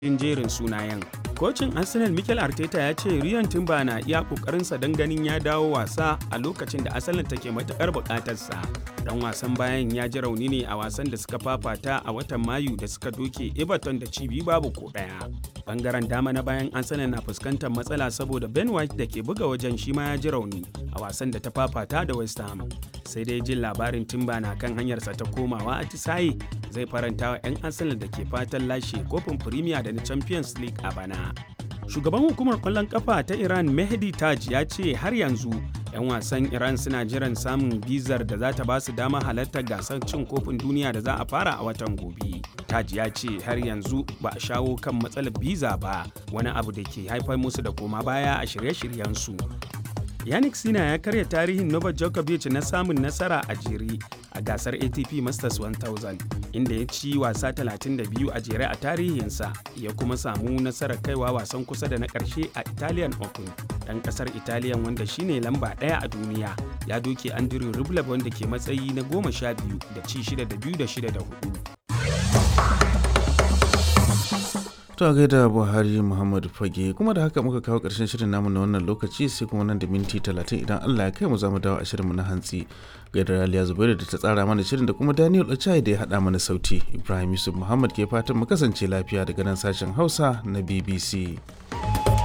cikin jerin sunayen. Kocin Arsenal Mikel Arteta ya ce Ryan Timber na iya kokarinsa don ganin ya dawo wasa a lokacin da Arsenal take matukar bukatarsa. Dan wasan bayan ya ji rauni ne a wasan da suka fafata a watan Mayu da suka doke Everton da cibi babu ko daya. Bangaren dama na bayan Arsenal na fuskantar matsala saboda Ben White da ke buga wajen shi ma ya ji rauni a wasan da ta fafata da West Ham. Sai dai jin labarin Timber na kan hanyarsa ta komawa a Tisaye zai faranta wa 'yan Arsenal da ke fatan lashe kofin Premier da na Champions League a bana. Shugaban hukumar kwallon kafa ta Iran Mehdi Taj ya ce har yanzu 'yan wasan Iran suna jiran samun bizar da za ta ba su dama halartar gasar cin kofin duniya da za a fara a watan gobe. Taj ya ce har yanzu ba a shawo kan matsalar biza ba wani abu da ke haifar musu da koma baya a shirye-shiryensu. Yannick Sina ya karya tarihin Novak Djokovic na samun nasara a jere a gasar ATP Masters 1000 inda ya ci wasa 32 a jere a tarihinsa ya kuma samu nasarar kaiwa wasan kusa da na ƙarshe a Italian Open. Ɗan ƙasar Italian wanda shine lamba ɗaya a duniya ya doke Andrew Rublev wanda ke matsayi na goma sha biyu da ci shida da biyu da shida da hudu. To a gaida Buhari Muhammadu Fage kuma da haka muka kawo ƙarshen shirin namu na wannan lokaci sai kuma nan da minti talatin idan Allah ya kai mu za mu dawo a shirinmu na hantsi. Gaida Raliya Zubairu da ta tsara mana shirin da kuma Daniel Ochai da ya haɗa mana sauti. Ibrahim Yusuf Muhammad ke fatan mu kasance lafiya daga nan sashen Hausa na BBC.